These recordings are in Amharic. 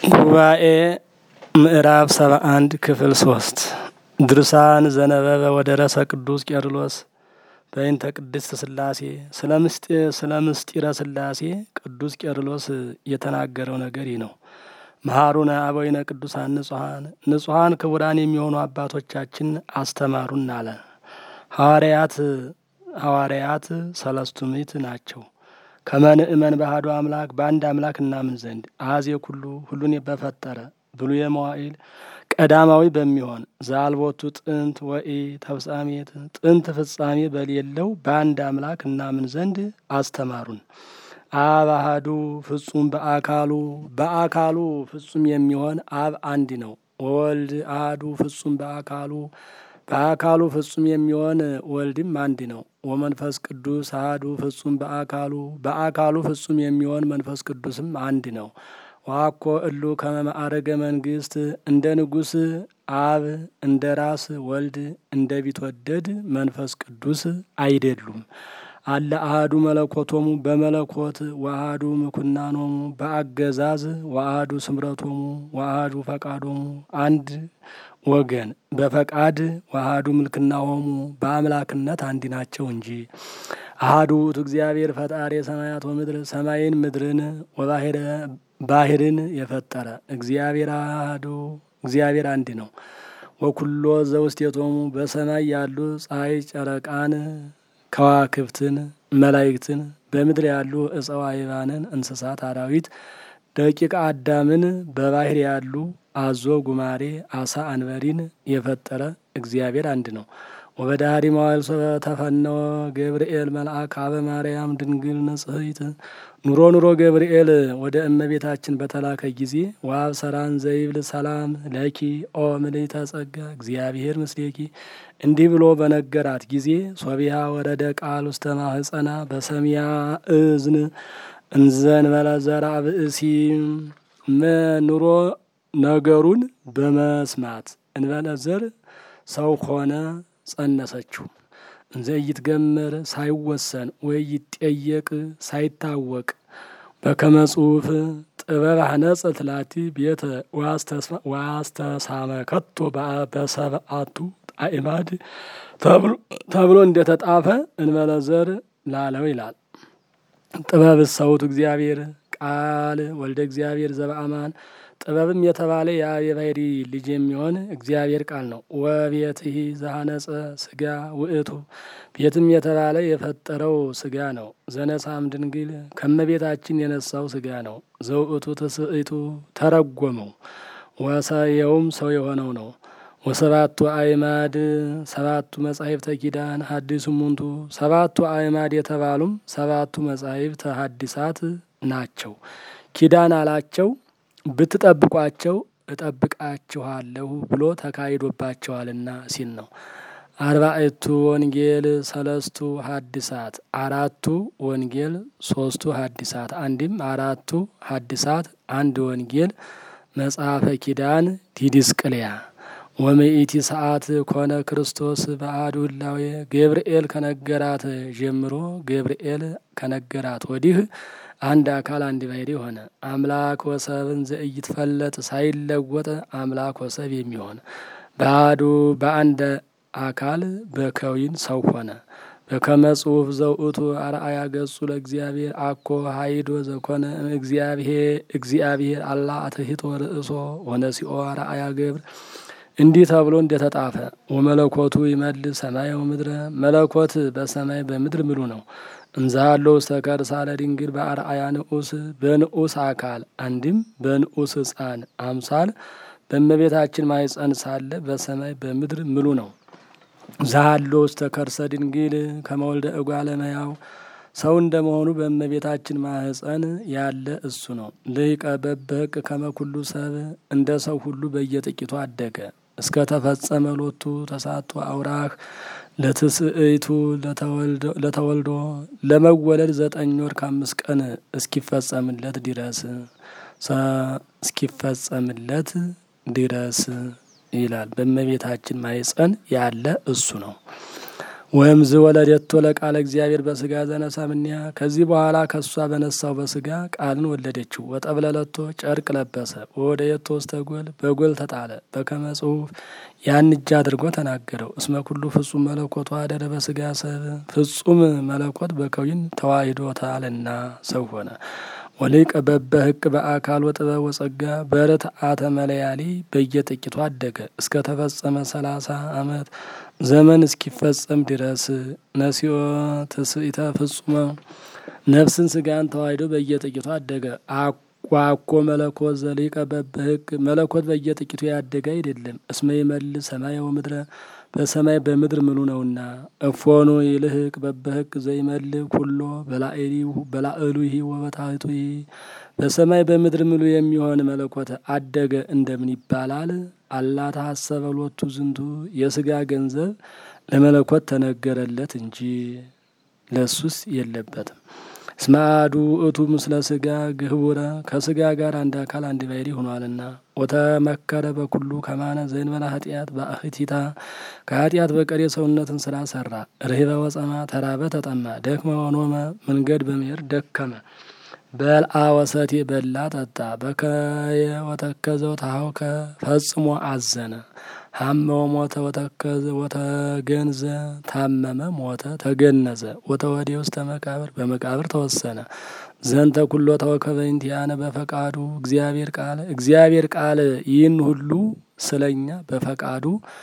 ጉባኤ ምዕራፍ ሰባ አንድ ክፍል ሶስት ድርሳን ዘነበበ ወደረሰ ቅዱስ ቄርሎስ በይንተ ቅድስት ስላሴ ስለ ምስጢረ ስላሴ ቅዱስ ቄርሎስ የተናገረው ነገር ይህ ነው። መሐሩነ አበዊነ ቅዱሳን ንጹሐን ንጹሐን ክቡራን የሚሆኑ አባቶቻችን አስተማሩን አለ። ሐዋርያት ሐዋርያት ሰለስቱ ምዕት ናቸው። ከመንእመን ባህዶ አምላክ በአንድ አምላክ እናምን ዘንድ አዜ ኩሉ ሁሉን በፈጠረ ብሉየ መዋዕል ቀዳማዊ በሚሆን ዘአልቦቱ ጥንት ወኢ ተፍጻሜት ጥንት ፍጻሜ በሌለው በአንድ አምላክ እናምን ዘንድ አስተማሩን። አብ አሐዱ ፍጹም በአካሉ በአካሉ ፍጹም የሚሆን አብ አንድ ነው። ወወልድ አሐዱ ፍጹም በአካሉ በአካሉ ፍጹም የሚሆን ወልድም አንድ ነው። ወመንፈስ ቅዱስ አሐዱ ፍጹም በአካሉ በአካሉ ፍጹም የሚሆን መንፈስ ቅዱስም አንድ ነው። ዋኮ እሉ ከመ ማዕረገ መንግስት እንደ ንጉሥ አብ እንደ ራስ ወልድ እንደ ቢትወደድ መንፈስ ቅዱስ አይደሉም። አለ አሐዱ መለኮቶሙ በመለኮት ወአሐዱ ምኩናኖሙ በአገዛዝ ወአሐዱ ስምረቶሙ ወአሐዱ ፈቃዶሙ አንድ ወገን በፈቃድ ወአሐዱ ምልክናሆሙ በአምላክነት አንድ ናቸው እንጂ። አሐዱ ውእቱ እግዚአብሔር ፈጣሪ ሰማያት ወምድር ሰማይን ምድርን ወባሕረ ባሕርን የፈጠረ እግዚአብሔር አሐዱ እግዚአብሔር አንድ ነው። ወኩሎ ዘውስቴቶሙ በሰማይ ያሉ ፀሐይ ጨረቃን ከዋክብትን መላይክትን በምድር ያሉ እፀዋ ይባንን እንስሳት አራዊት ደቂቀ አዳምን በባህር ያሉ አዞ ጉማሬ አሳ አንበሪን የፈጠረ እግዚአብሔር አንድ ነው። ወበዳሪ መዋዕል ተፈነወ ገብርኤል መልአክ አበ ማርያም ድንግል ንጽሕት ኑሮ ኑሮ ገብርኤል ወደ እመቤታችን በተላከ ጊዜ ዋብ ሰራን ዘይብል ሰላም ለኪ ኦ ምልዕተ ጸጋ እግዚአብሔር ምስሌኪ እንዲህ ብሎ በነገራት ጊዜ ሶቢያ ወረደ ቃል ውስተ ማህፀና በሰሚያ እዝን እንዘንበለ ዘርአ ብእሲ ኑሮ ነገሩን በመስማት እንበለ ዘር ሰው ሆነ ጸነሰችው። እንዘ ይትገመር ሳይወሰን ወይ ይጠየቅ ሳይታወቅ በከመ ጽሑፍ ጥበብ አነጸት ላቲ ቤተ ዋስተሳመከቶ በሰብአቱ አእማድ ተብሎ እንደተጣፈ እንበለ ዘር ላለው ይላል። ጥበብ ሰውቱ እግዚአብሔር ቃል ወልደ እግዚአብሔር ዘበአማን ጥበብም የተባለ የአብ የባሕሪ ልጅ የሚሆን እግዚአብሔር ቃል ነው። ወቤትሂ ዘሐነጸ ስጋ ውእቱ ቤትም የተባለ የፈጠረው ስጋ ነው። ዘነሳም ድንግል ከመቤታችን የነሳው ስጋ ነው። ዘውእቱ ትስእቱ ተረጎመው ወሰየውም ሰው የሆነው ነው። ወሰባቱ አእማድ ሰባቱ መጻሕፍተ ኪዳን ሐዲሱ ሙንቱ ሰባቱ አእማድ የተባሉም ሰባቱ መጻሕፍተ ሐዲሳት ናቸው። ኪዳን አላቸው ብትጠብቋቸው እጠብቃችኋለሁ ብሎ ተካሂዶባቸዋልና ሲል ነው። አርባዕቱ ወንጌል ሰለስቱ ሐዲሳት አራቱ ወንጌል ሶስቱ ሐዲሳት አንድም አራቱ ሐዲሳት አንድ ወንጌል መጽሐፈ ኪዳን ዲድስቅልያ ወምኢቲ ሰዓት ኮነ ክርስቶስ በአሐዱ ህላዌ ገብርኤል ከነገራት ጀምሮ ገብርኤል ከነገራት ወዲህ አንድ አካል አንድ ባሕርይ ሆነ። አምላክ ወሰብን ዘኢይትፈለጥ ሳይለወጥ አምላክ ወሰብ የሚሆን በአሐዱ በአንድ አካል በከዊን ሰው ሆነ። በከመ ጽሑፍ ዘውእቱ አርአያ ገጹ ለእግዚአብሔር አኮ ሀይዶ ዘኮነ እግዚአብሔር አላ አትሂቶ ርእሶ ወነሲኦ አርአያ ገብር እንዲህ ተብሎ እንደተጣፈ ወመለኮቱ ይመልስ ሰማይ ወምድረ መለኮት በሰማይ በምድር ምሉ ነው። እንዛሎ ውስተ ከርሳ ለድንግል በአርአያ ንዑስ በንዑስ አካል አንድም በንዑስ ሕፃን አምሳል በእመቤታችን ማኅፀን ሳለ በሰማይ በምድር ምሉ ነው። ዛሎ ውስተ ከርሰ ድንግል ከመወልደ እጓለ እመሕያው ሰው እንደመሆኑ በእመቤታችን ማኅፀን ያለ እሱ ነው። ልሂቀ በበቅ ከመኩሉ ሰብ እንደ ሰው ሁሉ በየጥቂቱ አደገ እስከ ተፈጸመ ሎቱ ተሳቶ አውራህ ለትስእይቱ ለተወልዶ ለመወለድ ዘጠኝ ወር ከአምስት ቀን እስኪፈጸምለት ድረስ እስኪፈጸምለት ድረስ ይላል። በእመቤታችን ማኅፀን ያለ እሱ ነው። ወይም ዝ ወለደቶ ለቃለ እግዚአብሔር በስጋ ዘነሳ ምንያ ከዚህ በኋላ ከእሷ በነሳው በስጋ ቃልን ወለደችው። ወጠብለለቶ ጨርቅ ለበሰ ወደ የቶ ውስተ ጎል በጎል ተጣለ። በከመ ጽሑፍ ያን እጅ አድርጎ ተናገረው። እስመ ኩሉ ፍጹም መለኮቱ አደረ በስጋ ሰብ ፍጹም መለኮት በከዊን ተዋሂዶታልና ሰው ሆነ። ወሊቀ በበ ህቅ በአካል ወጥበብ ወጸጋ በርትዓተ መለያሊ በየጥቂቱ አደገ እስከ ተፈጸመ ሰላሳ ዓመት ዘመን እስኪፈጸም ድረስ ነሲኦ ትስኢተ ፍጹመ ነፍስን ስጋን ተዋሂዶ በየጥቂቱ አደገ። ዋኮ መለኮት ዘሊቀ በበህቅ መለኮት በየጥቂቱ ያደገ አይደለም። እስመ ይመልእ ሰማይ ወምድረ በሰማይ በምድር ምሉ ነውና። እፎኑ ይልህቅ በበህቅ ዘይመልእ ኩሎ በላዕሉሂ ወበታሕቱሂ በሰማይ በምድር ምሉ የሚሆን መለኮት አደገ እንደምን ይባላል? አላ ተሐሰበ ሎቱ ዝንቱ የስጋ ገንዘብ ለመለኮት ተነገረለት እንጂ ለሱስ የለበትም። እስመ አሐዱ ውእቱ ምስለ ስጋ ግህቡረ ከስጋ ጋር አንድ አካል አንድ ባሕርይ ሆኗልና። ወተመከረ በኩሉ ከማነ ዘእንበለ ኃጢአት በአህቲታ ከኃጢአት በቀር የሰውነትን ስራ ሰራ። ርህበ ወጸማ ተራበ ተጠማ፣ ደክመ ወኖመ መንገድ በመሄድ ደከመ። በልአ ወሰቴ በላ ጠጣ። በከየ ወተከዘው ታውከ ፈጽሞ አዘነ። ሀመ ወሞተ ወተከዘ ወተገንዘ ታመመ ሞተ ተገነዘ። ወተወዴ ውስተ መቃብር በመቃብር ተወሰነ። ዘንተ ኩሎ ተወከበ እንቲአነ በፈቃዱ እግዚአብሔር ቃል እግዚአብሔር ቃል ይህን ሁሉ ስለኛ በፈቃዱ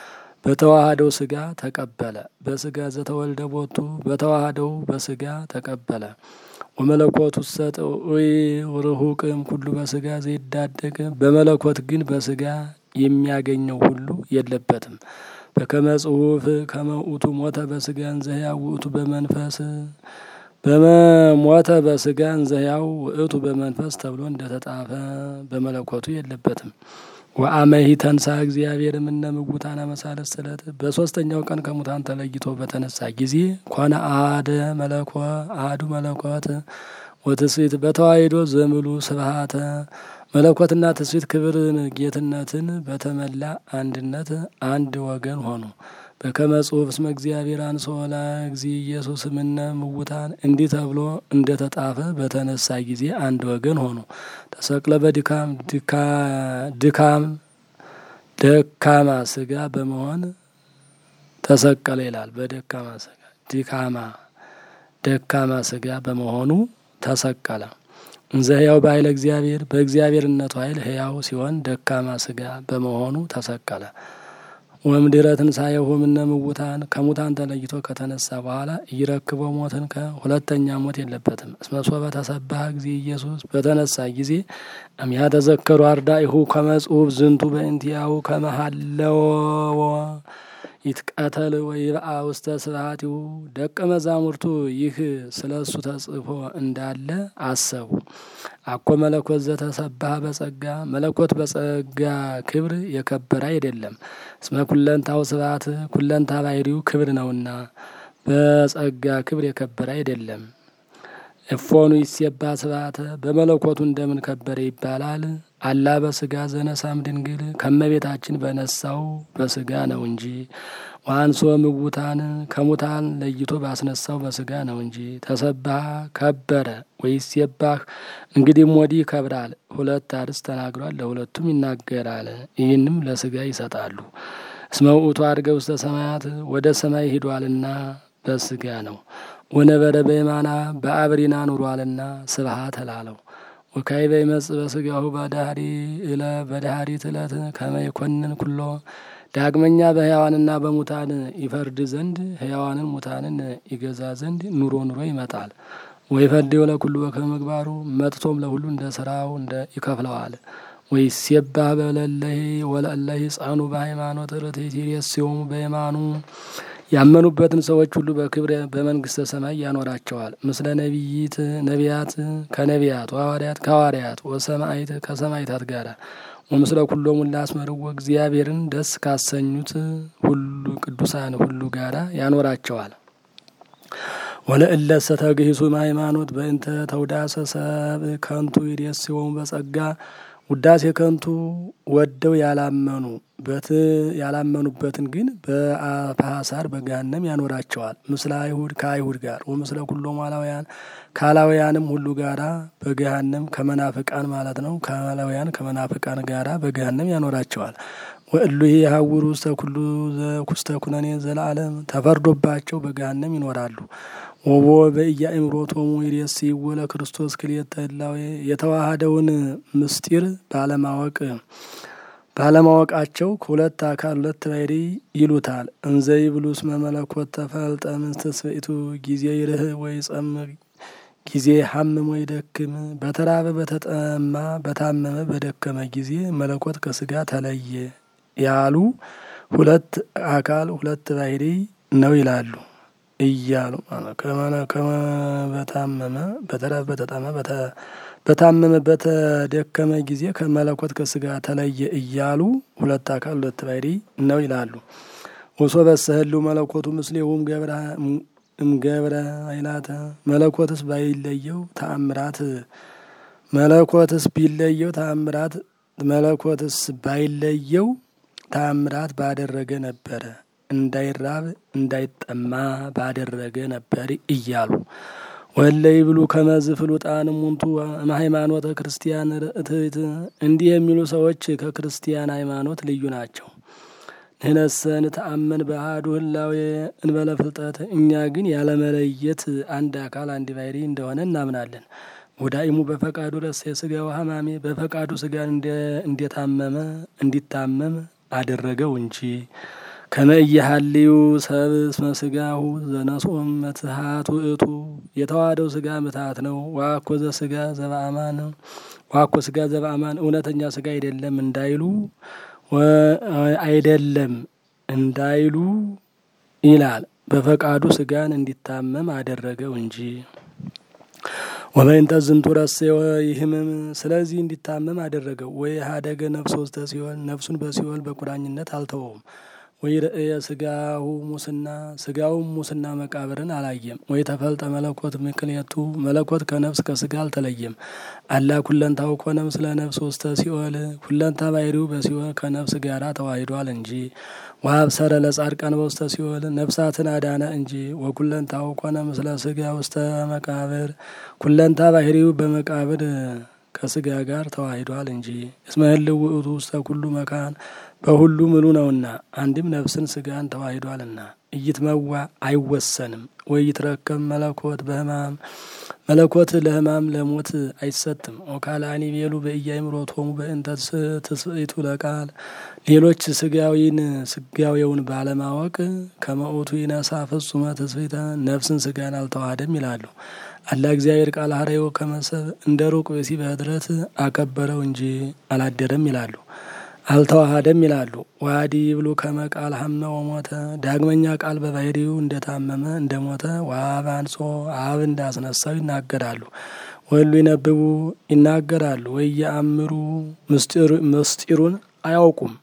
በተዋህደው ስጋ ተቀበለ። በስጋ ዘተወልደ ቦቱ በተዋህደው በስጋ ተቀበለ። ወመለኮቱ ሰጥ ርሁቅም ኩሉ በስጋ ዘይዳደግ በመለኮት ግን በስጋ የሚያገኘው ሁሉ የለበትም። በከመ ጽሑፍ ከመ ውእቱ ሞተ በስጋ እንዘ ሕያው ውእቱ በመንፈስ በመሞተ በስጋ እንዘ ሕያው ውእቱ በመንፈስ ተብሎ እንደተጻፈ በመለኮቱ የለበትም። ወአመሂ ተንሳ እግዚአብሔር እምነ ምውታነ መሳለስ ስለት በሶስተኛው ቀን ከሙታን ተለይቶ በተነሳ ጊዜ ኮነ አደ መለኮ አሐዱ መለኮት ወትስብእት በተዋሂዶ ዘምሉ ስብሃተ መለኮትና ትስብእት ክብርን ጌትነትን በተመላ አንድነት አንድ ወገን ሆኑ። በከመ ጽሑፍ እስመ እግዚአብሔር አንሥኦ ለእግዚእ ኢየሱስ እምነ ምውታን እንዲህ ተብሎ እንደ ተጻፈ በተነሳ ጊዜ አንድ ወገን ሆኑ። ተሰቅለ በድካም ድካም ደካማ ስጋ በመሆን ተሰቀለ ይላል። በደካማ ስጋ ድካማ ደካማ ስጋ በመሆኑ ተሰቀለ። እንዘ ሕያው በኃይለ እግዚአብሔር በእግዚአብሔርነቱ ኃይል ሕያው ሲሆን ደካማ ስጋ በመሆኑ ተሰቀለ። ወእምድኅረ ትንሣኤሁ እምነ ምውታን ከሙታን ተለይቶ ከተነሳ በኋላ ኢይረክቦ ሞትን ከሁለተኛ ሞት የለበትም። እስመ ሶበ ተሰብሐ እግዚእ ኢየሱስ በተነሳ ጊዜ እምያ ተዘከሩ አርዳኢሁ ከመ ጽሑፍ ዝንቱ በእንቲአሁ ከመ ሀለወ ይትቀተል ወይብአ ውስተ ስብሐቲሁ ደቀ መዛሙርቱ ይህ ስለ እሱ ተጽፎ እንዳለ አሰቡ። አኮ መለኮት ዘተሰብሐ በጸጋ መለኮት በጸጋ ክብር የከበረ አይደለም። እስመ ኩለንታው ስብሐት ኩለንታ ባሕርዩ ክብር ነውና በጸጋ ክብር የከበረ አይደለም። እፎኑ ይሴባ ስብሐተ በመለኮቱ እንደምን ከበረ ይባላል? አላ በስጋ ዘነሳም ድንግል ከመቤታችን በነሳው በስጋ ነው እንጂ። ዋንሶ ምውታን ከሙታን ለይቶ ባስነሳው በስጋ ነው እንጂ። ተሰባህ ከበረ ወይሴባህ እንግዲህም ወዲህ ይከብራል። ሁለት አርዕስት ተናግሯል፣ ለሁለቱም ይናገራል። ይህንም ለስጋ ይሰጣሉ። እስመ ውእቱ አድገ ውስተ ሰማያት ወደ ሰማይ ሂዷልና በስጋ ነው። ወነበረ በየማና በአብሪና ኑሯልና ስብሐት እላለው። ወካዕበ ይመጽእ በስጋሁ በዳህሪ እለ በዳህሪት ዕለት ከመ ይኰንን ኩሎ ዳግመኛ በሕያዋንና በሙታን ይፈርድ ዘንድ ሕያዋንን ሙታንን ይገዛ ዘንድ ኑሮ ኑሮ ይመጣል። ወይፈርድ ለኩሉ በከመ ምግባሩ መጥቶም ለሁሉ እንደ ስራው እንደ ይከፍለዋል። ወይሴባህ በለለሂ ወለእለሂ ጸኑ በሃይማኖት ርትዕት ይሬስዮሙ በየማኑ ያመኑበትን ሰዎች ሁሉ በክብር በመንግስተ ሰማይ ያኖራቸዋል። ምስለ ነቢይት ነቢያት ከነቢያት ወሐዋርያት ከሐዋርያት ወሰማዕት ከሰማዕታት ጋር ወምስለ ኩሎሙ ላስመርዎ እግዚአብሔርን ደስ ካሰኙት ሁሉ ቅዱሳን ሁሉ ጋራ ያኖራቸዋል። ወለእለሰ ተግሂሱ ሃይማኖት በእንተ ተውዳሰ ሰብእ ከንቱ ይሬስዮሙ በጸጋ ውዳሴ ከንቱ ወደው ያላመኑ በት ያላመኑበትን ግን በአፋሳር በገሃነም ያኖራቸዋል። ምስለ አይሁድ ከአይሁድ ጋር ወምስለ ኩሎም አላውያን ከአላውያንም ሁሉ ጋራ በገሃነም ከመናፍቃን ማለት ነው። ከአላውያን ከመናፍቃን ጋራ በገሃነም ያኖራቸዋል። ወእሉ የሀውሩ ውስተ ኩሉ ዘኩስተ ኩነኔ ዘለዓለም ተፈርዶባቸው በገሃነም ይኖራሉ። ወቦ በኢያእምሮቶሙ ይሬስይዎ ለክርስቶስ ክልኤተ ህላዌ የተዋሃደውን ምስጢር ባለማወቅ ባለማወቃቸው ከሁለት አካል ሁለት ባሕርይ ይሉታል። እንዘ ይብሉ እስመ መለኮት ተፈልጠ እምትስብእቱ ጊዜ ይርህ ወይ ጸም ጊዜ ሀምም ወይ ደክም በተራበ በተጠማ በታመመ በደከመ ጊዜ መለኮት ከስጋ ተለየ ያሉ ሁለት አካል ሁለት ባሕርይ ነው ይላሉ እያሉ በታመመ በተራበ በተጠማ በታመመ በተደከመ ጊዜ ከመለኮት ከስጋ ተለየ እያሉ ሁለት አካል ሁለት ባሕርይ ነው ይላሉ። ወሶ በሰህሉ መለኮቱ ምስሌሁም ገብረ እምገብረ ኃይላተ መለኮትስ ባይለየው ተአምራት መለኮትስ ቢለየው ተአምራት መለኮትስ ባይለየው ተአምራት ባደረገ ነበረ እንዳይራብ እንዳይጠማ ባደረገ ነበር እያሉ ወለ ይብሉ ከመዝ ፍሉጣን ሙንቱ ሃይማኖተ ክርስቲያን ርእትት እንዲህ የሚሉ ሰዎች ከክርስቲያን ሃይማኖት ልዩ ናቸው። ንህነሰን ተአመን በአሐዱ ህላዌ እንበለ ፍልጠት እኛ ግን ያለመለየት አንድ አካል አንድ ባሕርይ እንደሆነ እናምናለን። ወዳኢሙ በፈቃዱ ረሴ ስጋው ሀማሜ በፈቃዱ ስጋን እንደታመመ እንዲታመም አደረገው እንጂ ከመእየሀልዩ ሰብ እስመ ስጋሁ ዘነስኦም መትሃት ውእቱ የተዋህደው ስጋ ምትሃት ነው። ዋኮ ዘስጋ ዘበአማን ዋኮ ስጋ ዘበአማን እውነተኛ ስጋ አይደለም እንዳይሉ አይደለም እንዳይሉ ይላል። በፈቃዱ ስጋን እንዲታመም አደረገው እንጂ ወበይንተ ዝንቱ ረሴወ ይህምም ስለዚህ እንዲታመም አደረገው። ወይ ሀደገ ነፍስ ውስተ ሲኦል ነፍሱን በሲኦል በቁራኝነት አልተወውም። ወይ ርእየ ስጋሁ ሙስና ስጋውም ሙስና መቃብርን አላየም። ወይ ተፈልጠ መለኮት ምክንያቱ መለኮት ከነፍስ ከስጋ አልተለየም። አላ ኩለንታው ኮነ ምስለ ነፍስ ውስተ ሲኦል ኩለንታ ባሕርዩ በሲኦል ከነፍስ ጋራ ተዋሂዷል እንጂ ወአብሰረ ለጻድቃን በውስተ ሲኦል ነፍሳትን አዳነ እንጂ ወኩለንታው ኮነ ምስለ ስጋ ውስተ መቃብር ኩለንታ ባሕርዩ በመቃብር ከስጋ ጋር ተዋሂዷል እንጂ እስመ ህልው ውእቱ ውስተ ኩሉ መካን በሁሉ ምሉ ነውና አንድም ነፍስን ስጋን ተዋሂዷልና። ኢይትመዋ አይወሰንም። ወይ ይትረከብ መለኮት በህማም መለኮት ለህማም ለሞት አይሰጥም። ወካልአኒ ቤሉ በኢያእምሮቶሙ በእንተ ትስብእቱ ለቃል ሌሎች ስጋዊን ስጋዊውን ባለማወቅ ከመኦቱ ይነሳ ፍጹመ ትስብእተ ነፍስን ስጋን አልተዋሃደም ይላሉ። አላ እግዚአብሔር ቃል ሀረዮ ከመሰብ እንደ ሩቅ ብእሲ በህድረት አከበረው እንጂ አላደረም ይላሉ። አልተዋሃደም ይላሉ። ዋዲ ብሉ ከመ ቃል ሀመ ወሞተ ዳግመኛ ቃል በባሕርዩ እንደታመመ እንደሞተ ወአብ አንጾ አብ እንዳስነሳው ይናገራሉ። ወሉ ይነብቡ ይናገራሉ። ወየአምሩ ምስጢሩን አያውቁም።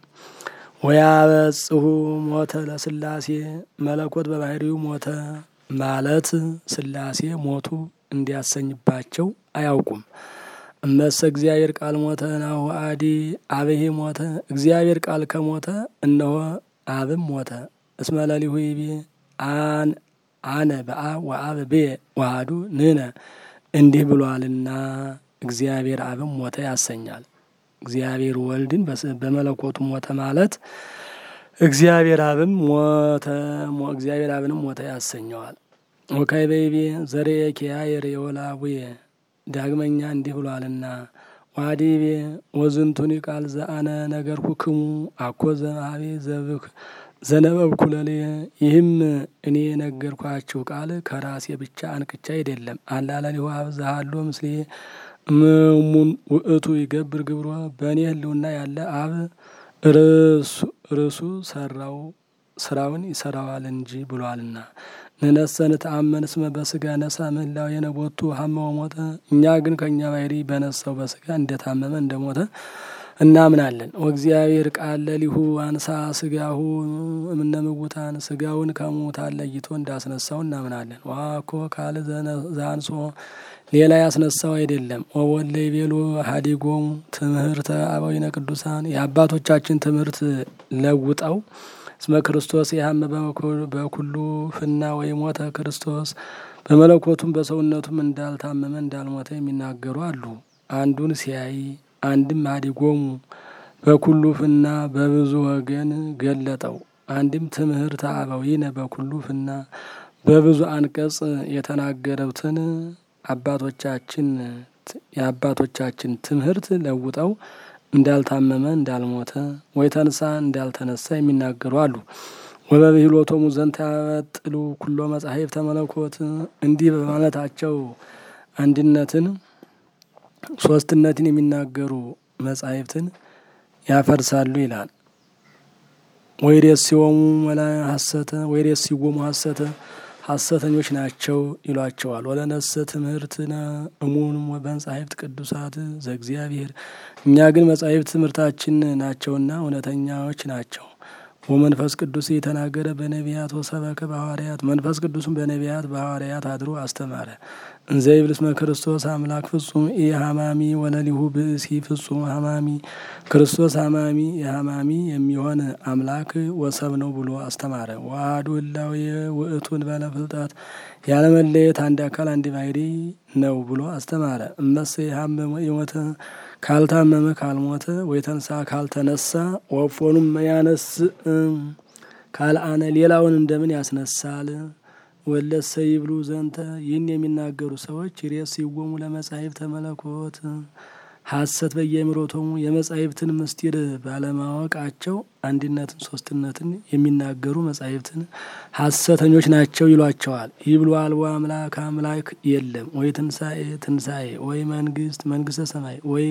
ወያበጽሑ ሞተ ለስላሴ መለኮት በባሕርዩ ሞተ ማለት ስላሴ ሞቱ እንዲያሰኝባቸው አያውቁም። እመሰ እግዚአብሔር ቃል ሞተ ናሁ አዲ አብሄ ሞተ እግዚአብሔር ቃል ከሞተ እነሆ አብም ሞተ። እስመ ለሊሁ ይቤ አን አነ በአብ ወአብ ቤ ዋህዱ ንነ እንዲህ ብሏልና እግዚአብሔር አብም ሞተ ያሰኛል። እግዚአብሔር ወልድን በመለኮቱ ሞተ ማለት እግዚአብሔር አብም ሞተ እግዚአብሔር አብንም ሞተ ያሰኘዋል። ወካይ በይቤ ዘርኤ ኪያየር የወላቡየ ዳግመኛ እንዲህ ብሏልና ዋዲቤ ወዝንቱኒ ቃል ዘአነ ነገርኩክሙ አኮ ዘማቤ ዘብክ ዘነበብኩ ለልየ ይህም እኔ የነገርኳችሁ ቃል ከራሴ ብቻ አንቅቻ አይደለም። አላለሊሁ አብ ዘሃሎ ምስሌ እሙን ውእቱ ይገብር ግብሮ በእኔ ህልውና ያለ አብ ርሱ ሰራው ስራውን ይሰራዋል እንጂ ብሏልና። ንነሰን ተአመን እስመ በስጋ ነሳ ምህላው የነቦቱ ሀመ ወሞተ እኛ ግን ከእኛ ባሕርይ በነሳው በስጋ እንደታመመ እንደሞተ እናምናለን። ወእግዚአብሔር ቃል ለሊሁ አንሳ ስጋሁ እምነ ምውታን ስጋውን ከሙታን ለይቶ እንዳስነሳው እናምናለን። ዋኮ ካል ዛንሶ ሌላ ያስነሳው አይደለም። ወወለ ይቤሉ ሀዲጎሙ ትምህርተ አበዊነ ቅዱሳን የአባቶቻችን ትምህርት ለውጠው እስመ ክርስቶስ ያህመ በኩሉ ፍና ወይ ሞተ ክርስቶስ በመለኮቱም በሰውነቱም እንዳልታመመ እንዳልሞተ የሚናገሩ አሉ። አንዱን ሲያይ አንድም ሀዲጎሙ በኩሉ ፍና በብዙ ወገን ገለጠው። አንድም ትምህርተ አበዊነ በኩሉ ፍና በብዙ አንቀጽ የተናገሩትን አባቶቻችን የአባቶቻችን ትምህርት ለውጠው እንዳልታመመ እንዳልሞተ ወይ ተንሳ እንዳልተነሳ የሚናገሩ አሉ። ወበብሂሎቶሙ ዘንተ ያበጥሉ ኩሎ መጻሕፍተ መለኮት እንዲህ በማለታቸው አንድነትን ሶስትነትን የሚናገሩ መጻሕፍትን ያፈርሳሉ ይላል። ወይሬሲዎሙ መላ ሀሰተ ወይሬሲዎሙ ሀሰተ ሐሰተኞች ናቸው ይሏቸዋል። ወለነሰ ትምህርትነ እሙን በመጻሕፍት ቅዱሳት ዘእግዚአብሔር እኛ ግን መጻሕፍት ትምህርታችን ናቸውና እውነተኛዎች ናቸው። ወመንፈስ ቅዱስ የተናገረ በነቢያት ወሰበከ በሐዋርያት መንፈስ ቅዱስም በነቢያት በሐዋርያት አድሮ አስተማረ። እንዘ ይብል እስመ ክርስቶስ አምላክ ፍጹም ኢሃማሚ ወለሊሁ ብእሲ ፍጹም ሀማሚ ክርስቶስ ሀማሚ የሀማሚ የሚሆን አምላክ ወሰብ ነው ብሎ አስተማረ። ዋህዱ ህላዌ ውእቱን በለ ፍልጠት ያለመለየት አንድ አካል አንድ ባሕሪ ነው ብሎ አስተማረ። እመሰ የሀመመ የሞተ ካልታመመ ካልሞተ ወይ ተንሳ ካልተነሳ ወፎኑም ያነስ ካልአነ ሌላውን እንደምን ያስነሳል? ወለሰ ይብሉ ዘንተ ይህን የሚናገሩ ሰዎች ሬስ ይወሙ ለመጻሕፍተ መለኮት ሐሰት በየምሮቶሙ የመጻሕፍትን ምስጢር ባለማወቃቸው አንድነትን ሶስትነትን የሚናገሩ መጻሕፍትን ሐሰተኞች ናቸው ይሏቸዋል። ይብሉ አልቦ አምላክ አምላክ የለም ወይ ትንሣኤ ትንሣኤ ወይ መንግስት መንግስተ ሰማይ ወይ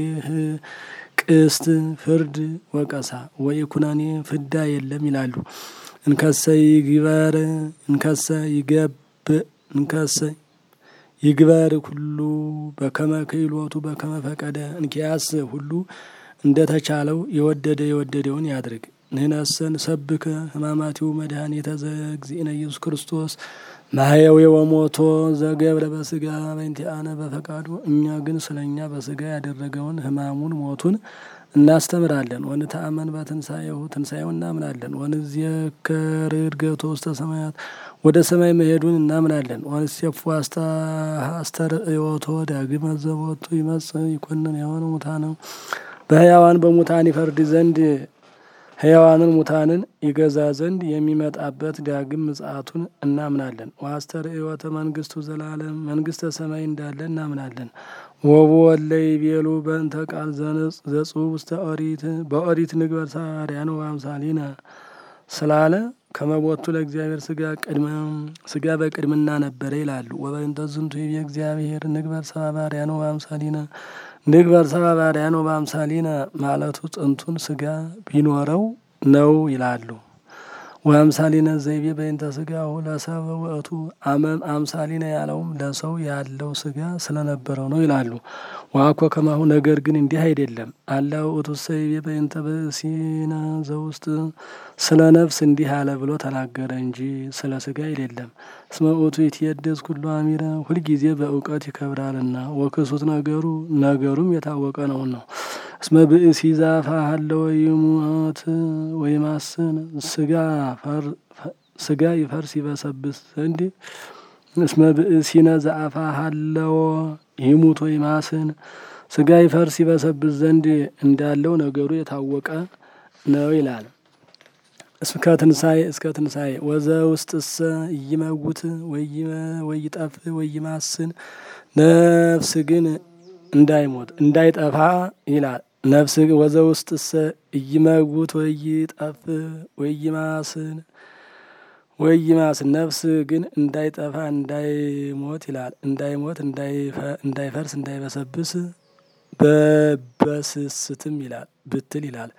ቅስት ፍርድ ወቀሳ ወይ ኩናኔ ፍዳ የለም ይላሉ። እንከሰ ይግበር እንከሰ ይገብ እንከሰ ይግበር ሁሉ በከመ ክህሎቱ በከመ ፈቀደ እንኪያስ ሁሉ እንደ ተቻለው የወደደ የወደደውን ያድርግ። ንህነሰን ሰብከ ህማማቲው መድኃኒተ ዘእግዚእነ ኢየሱስ ክርስቶስ ማህየዊ ወሞቶ ዘገብረ በስጋ በእንቲአነ በፈቃዱ እኛ ግን ስለ እኛ በስጋ ያደረገውን ህማሙን ሞቱን እናስተምራለን። ወንተአመን በትንሣኤሁ ትንሣኤው እናምናለን። ወንዝየከር እድገቶ ውስተ ሰማያት ወደ ሰማይ መሄዱን እናምናለን። ወንሴፉ አስተርእዮቶ ዳግመ ዘቦቱ ይመጽእ ይኮንን የሆነ ሙታነ በህያዋን በሙታን ይፈርድ ዘንድ ህያዋንን ሙታንን ይገዛ ዘንድ የሚመጣበት ዳግም ምጽአቱን እናምናለን። ወአስተርእዮተ መንግስቱ ዘላለም መንግስተ ሰማይ እንዳለ እናምናለን። ወቦ ወለይ ቤሉ በእንተ ቃል ዘጽሑፍ ውስተ ኦሪት በኦሪት ንግበር ሳርያነ ወአምሳሊነ ስላለ ከመቦቱ ለእግዚአብሔር ስጋ ቅድመ ስጋ በቅድምና ነበረ ይላሉ። ወበእንተ ዝንቱ ይቤ እግዚአብሔር ንግበር ሰብአ በአርአያነ ወበአምሳሊነ ንግበር ሰብአ በአርአያነ ወበአምሳሊነ ማለቱ ጥንቱን ስጋ ቢኖረው ነው ይላሉ። ወአምሳሊነ ዘይቤ በእንተ ስጋሁ ለሰብ ውእቱ አመም አምሳሊነ ያለውም ለሰው ያለው ስጋ ስለነበረው ነው ይላሉ። ዋኮ ከማሁ ነገር ግን እንዲህ አይደለም። አላ ውእቱ ዘይቤ በእንተ ብእሲነ ዘውስጥ ስለ ነፍስ እንዲህ አለ ብሎ ተናገረ እንጂ ስለ ስጋ አይደለም። እስመ ውእቱ ይትየደስ ኩሉ አሚረ ሁልጊዜ በእውቀት ይከብራልና ወክሱት ነገሩ ነገሩም የታወቀ ነው ነው እስመ ብእሲ ዛፋ ሀለወ ይሙት ወይማስን ስጋ ስጋ ይፈርስ ይበሰብስ ዘንድ እስመ ብእሲነ ዘአፋ ሀለወ ይሙት ወይማስን ስጋ ይፈርስ ይበሰብስ ዘንድ እንዳለው ነገሩ የታወቀ ነው ይላል። እስከ ትንሣኤ እስከ ትንሣኤ ወዘ ውስጥሰ ይመውት ወይጠፍ ወይማስን ነፍስ ግን እንዳይሞት እንዳይጠፋ ይላል። ነፍስ ወዘ ውስጥሰ እይመውት ወይጠፍ ወይማስን ወይማስን ነፍስ ግን እንዳይጠፋ እንዳይሞት ይላል። እንዳይሞት እንዳይፈርስ እንዳይበሰብስ በበስስትም ይላል ብትል ይላል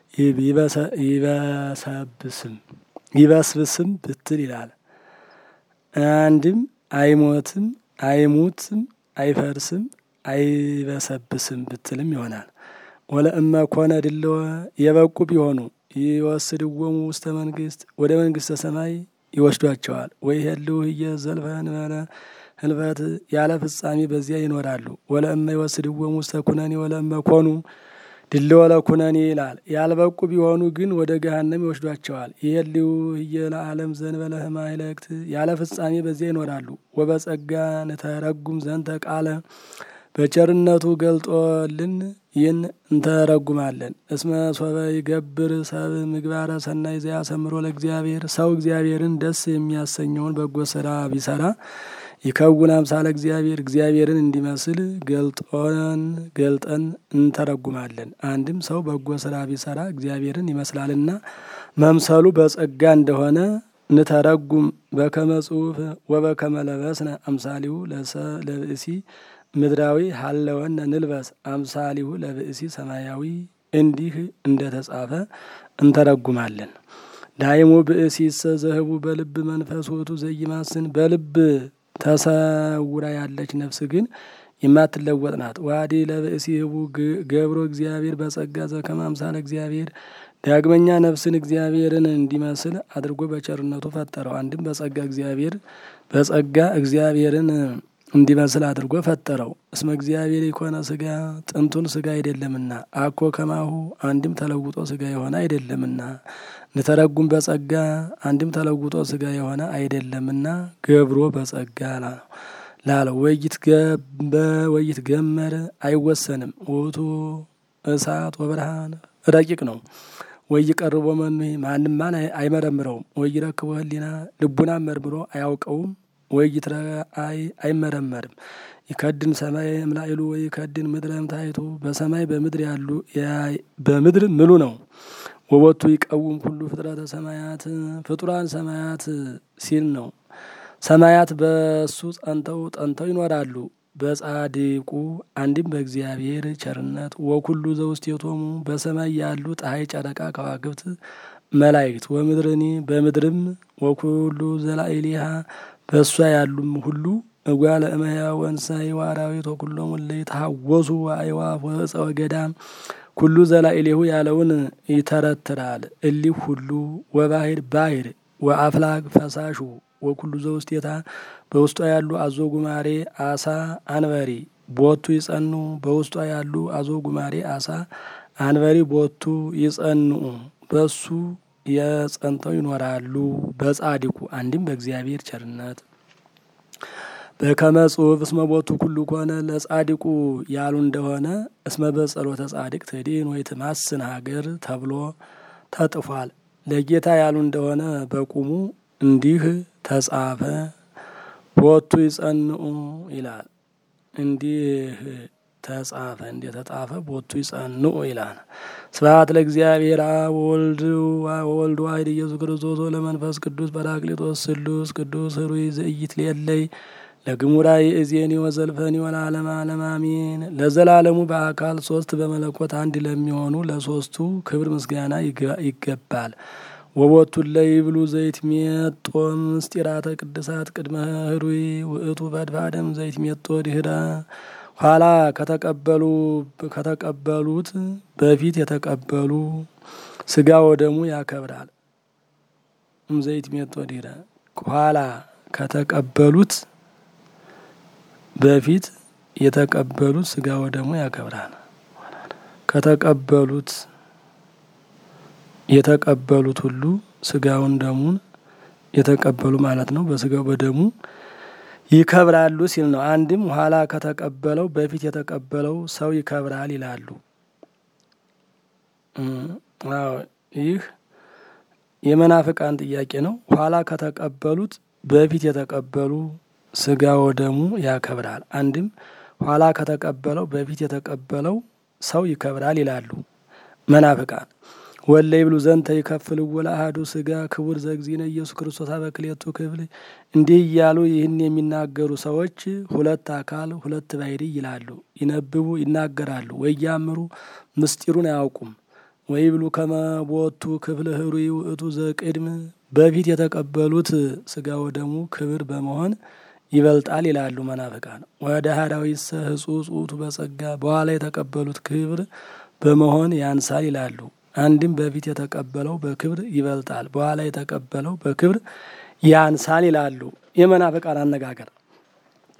ይበሰብስም ይበስብስም ብትል ይላል። አንድም አይሞትም አይሙትም አይፈርስም አይበሰብስም ብትልም ይሆናል። ወለእመ ኮነ ድለወ የበቁ ቢሆኑ ይወስድዎሙ ውስተ መንግስት ወደ መንግስተ ሰማይ ይወስዷቸዋል። ወይ ህልው ህየ ዘልፈ እንበለ ህልፈት ያለ ፍጻሜ በዚያ ይኖራሉ። ወለእመ ይወስድዎሙ ውስተ ኩነኔ ወለእመ ኮኑ ድል ወለ ኩነኔ ይላል። ያልበቁ ቢሆኑ ግን ወደ ገሃነም ይወስዷቸዋል። ይሄልዩ ህየ ለዓለም ዘንበለ ህማይለክት ያለ ፍጻሜ በዚያ ይኖራሉ። ወበጸጋ ንተረጉም ዘንተ ቃለ በቸርነቱ ገልጦልን ይህን እንተረጉማለን። እስመ ሶበ ይገብር ሰብ ምግባረ ሰናይ ዘያሰምሮ ለእግዚአብሔር ሰው እግዚአብሔርን ደስ የሚያሰኘውን በጎ ስራ ቢሰራ ይከውን አምሳለ እግዚአብሔር እግዚአብሔርን እንዲመስል ገልጦን ገልጠን እንተረጉማለን። አንድም ሰው በጎ ስራ ቢሰራ እግዚአብሔርን ይመስላልና መምሰሉ በጸጋ እንደሆነ ንተረጉም በከመ ጽሑፍ ወበከመ ለበስነ አምሳሊሁ ለብእሲ ምድራዊ ሀለወነ ንልበስ አምሳሊሁ ለብእሲ ሰማያዊ እንዲህ እንደተጻፈ እንተረጉማለን። ዳይሙ ብእሲ ዘህቡ በልብ መንፈስ ውእቱ ዘይማስን በልብ ተሰውራ ያለች ነፍስ ግን የማትለወጥ ናት። ዋዲ ለብእሲ ህቡ ገብሮ እግዚአብሔር በጸጋ ዘከመ አምሳለ እግዚአብሔር ዳግመኛ ነፍስን እግዚአብሔርን እንዲመስል አድርጎ በቸርነቱ ፈጠረው። አንድም በጸጋ እግዚአብሔር በጸጋ እግዚአብሔርን እንዲመስል አድርጎ ፈጠረው። እስመ እግዚአብሔር የኮነ ስጋ ጥንቱን ስጋ አይደለምና አኮ ከማሁ አንድም ተለውጦ ስጋ የሆነ አይደለምና ንተረጉም በጸጋ አንድም ተለውጦ ስጋ የሆነ አይደለምና ገብሮ በጸጋ ላለው ወይት ገመር አይወሰንም። ውእቱ እሳት ወብርሃን ረቂቅ ነው። ወይ ቀርቦ መኑ ማንም ማን አይመረምረውም። ወይ ረክቦ ህሊና ልቡናን መርምሮ አያውቀውም። ወይ ይትረአይ አይመረመርም። ይከድን ሰማይ እምላይሉ ወይ ይከድን ምድረ እምታይቱ በሰማይ በምድር ያሉ በምድር ምሉ ነው። ወቦቱ ይቀውም ሁሉ ፍጥረተ ሰማያት ፍጡራን ሰማያት ሲል ነው። ሰማያት በእሱ ጸንተው ጠንተው ይኖራሉ። በጻድቁ አንድም በእግዚአብሔር ቸርነት ወኩሉ ዘውስቴቶሙ በሰማይ ያሉ ፀሐይ፣ ጨረቃ፣ ከዋክብት፣ መላእክት ወምድርኒ በምድርም ወኩሉ ዘላኢሊሃ በእሷ ያሉም ሁሉ እጓለ እመሕያው ወእንስሳ ወአራዊት ወኩሎሙ እለ ይትሐወሱ ወአዕዋፍ ወዕፀ ወገዳም ኩሉ ዘላኢሌሁ ያለውን ይተረትራል። እሊህ ሁሉ ወባህር ባህር ወአፍላግ ፈሳሹ ወኩሉ ዘውስቴታ በውስጧ ያሉ አዞ ጉማሬ አሳ አንበሪ ቦቱ ይጸኑ በውስጧ ያሉ አዞ ጉማሬ አሳ አንበሪ ቦቱ ይጸንኡ በሱ የጸንተው ይኖራሉ። በጻድቁ አንድም በእግዚአብሔር ቸርነት በከመ ጽሑፍ እስመ ቦቱ ኩሉ ኮነ ለጻድቁ ያሉ እንደሆነ እስመ በጸሎተ ጻድቅ ትድን ወይ ትማስን ሀገር ተብሎ ተጥፏል። ለጌታ ያሉ እንደሆነ በቁሙ እንዲህ ተጻፈ። ቦቱ ይጸንኡ ይላል። እንዲህ ተጻፈ እንዲህ ተጻፈ ቦቱ ይጸንኡ ይላል። ስብሐት ለእግዚአብሔር አብ ወወልድ ወወልድ ዋሕድ ኢየሱስ ክርስቶስ ለመንፈስ ቅዱስ ጰራቅሊጦስ ስሉስ ቅዱስ ኅሩይ ዘኢይትሌለይ ለግሙራይ እዜኒ ወዘልፈኒ ወለዓለመ ዓለም አሜን። ለዘላለሙ በአካል ሶስት በመለኮት አንድ ለሚሆኑ ለሶስቱ ክብር ምስጋና ይገባል። ወቦቱ ለይብሉ ዘይት ሜጦ ምስጢራተ ቅድሳት ቅድመ ኅሩይ ውእቱ ፈድፋደም ዘይት ሜጦ ድህረ ኋላ ከተቀበሉ ከተቀበሉት በፊት የተቀበሉ ስጋ ወደሙ ያከብራል። ዘይት ሜጦ ድህረ ኋላ ከተቀበሉት በፊት የተቀበሉት ስጋ ወደሙ ያከብራል። ከተቀበሉት የተቀበሉት ሁሉ ስጋውን ደሙን የተቀበሉ ማለት ነው። በስጋው በደሙ ይከብራሉ ሲል ነው። አንድም ኋላ ከተቀበለው በፊት የተቀበለው ሰው ይከብራል ይላሉ። ይህ የመናፍቃን ጥያቄ ነው። ኋላ ከተቀበሉት በፊት የተቀበሉ ስጋ ወደሙ ያከብራል። አንድም ኋላ ከተቀበለው በፊት የተቀበለው ሰው ይከብራል ይላሉ መናፍቃን። ወለ ይብሉ ዘንተ ይከፍል ወለ አሐዱ ስጋ ክቡር ዘእግዚእነ ኢየሱስ ክርስቶስ በክልኤቱ ክፍል። እንዲህ እያሉ ይህን የሚናገሩ ሰዎች ሁለት አካል ሁለት ባሕርይ ይላሉ። ይነብቡ ይናገራሉ፣ ወያምሩ ምስጢሩን አያውቁም። ወይብሉ ከመ ቦቱ ክፍል ኅሩይ ውእቱ ዘቅድም በፊት የተቀበሉት ስጋ ወደሙ ክብር በመሆን ይበልጣል ይላሉ መናፍቃን። ወደ ሀዳዊሰ ህጹጽ ውእቱ በጸጋ በኋላ የተቀበሉት ክብር በመሆን ያንሳል ይላሉ። አንድም በፊት የተቀበለው በክብር ይበልጣል፣ በኋላ የተቀበለው በክብር ያንሳል ይላሉ። የመናፍቃን አነጋገር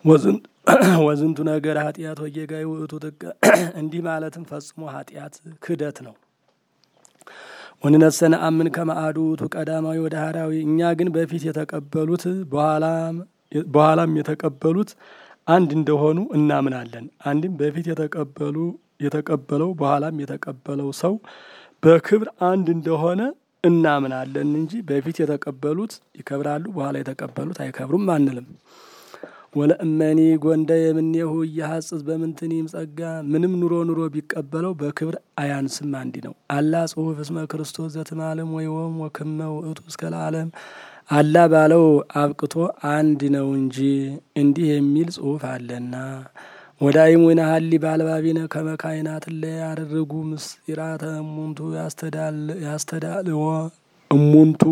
ወዝንቱ ነገር ኃጢአት ወጌጋይ ውእቱ ጥቀ እንዲህ ማለትም ፈጽሞ ኃጢአት ክህደት ነው። ወንነሰነ አምን ከማአዱ ውእቱ ቀዳማዊ ወደ ሀራዊ እኛ ግን በፊት የተቀበሉት በኋላም የተቀበሉት አንድ እንደሆኑ እናምናለን። አንድም በፊት የተቀበሉ የተቀበለው በኋላም የተቀበለው ሰው በክብር አንድ እንደሆነ እናምናለን እንጂ በፊት የተቀበሉት ይከብራሉ፣ በኋላ የተቀበሉት አይከብሩም አንልም። ወለእመኒ ጎንደ የምኔሁ እያሐጽጽ በምንትኒም ጸጋ ምንም ኑሮ ኑሮ ቢቀበለው በክብር አያንስም አንዲ ነው። አላ ጽሑፍ እስመ ክርስቶስ ዘትማለም ወይወም ወክመ ውእቱ እስከ ለዓለም አላ ባለው አብቅቶ አንድ ነው እንጂ እንዲህ የሚል ጽሑፍ አለና ወዳይም ወይናሀሊ ባልባቢነ ከመካይናት ላይ ያደርጉ ምስጢራተ እሙንቱ ያስተዳልዎ እሙንቱ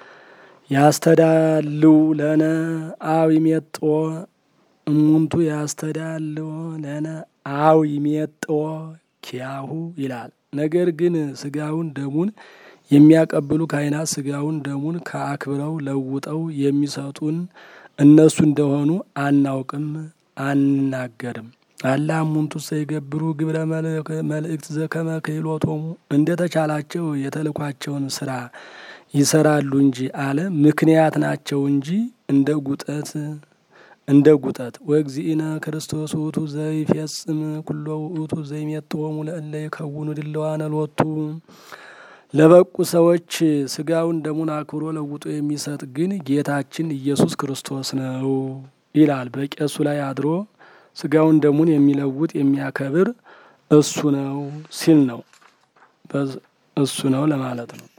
ያስተዳልው ለነ አው ይሜጥዎ እሙንቱ ያስተዳልዎ ለነ አው ይሜጥዎ ኪያሁ ይላል። ነገር ግን ስጋውን ደሙን የሚያቀብሉ ካህናት ስጋውን ደሙን ከአክብረው ለውጠው የሚሰጡን እነሱ እንደሆኑ አናውቅም፣ አንናገርም። አላ እሙንቱ ሰይገብሩ ግብረ መልእክት ዘከመ ክህሎቶሙ እንደ ተቻላቸው የተልኳቸውን ስራ ይሰራሉ እንጂ አለ ምክንያት ናቸው እንጂ እንደ ጉጠት እንደ ጉጠት ወእግዚእነ ክርስቶስ ውእቱ ዘይፌጽም ኩሎ ውእቱ ዘይሜጥዎሙ ለእለ ይከውኑ ድለዋነ ሎቱ ለበቁ ሰዎች ስጋውን ደሙን አክብሮ ለውጦ የሚሰጥ ግን ጌታችን ኢየሱስ ክርስቶስ ነው ይላል። በቄሱ ላይ አድሮ ስጋውን ደሙን የሚለውጥ የሚያከብር እሱ ነው ሲል ነው እሱ ነው ለማለት ነው።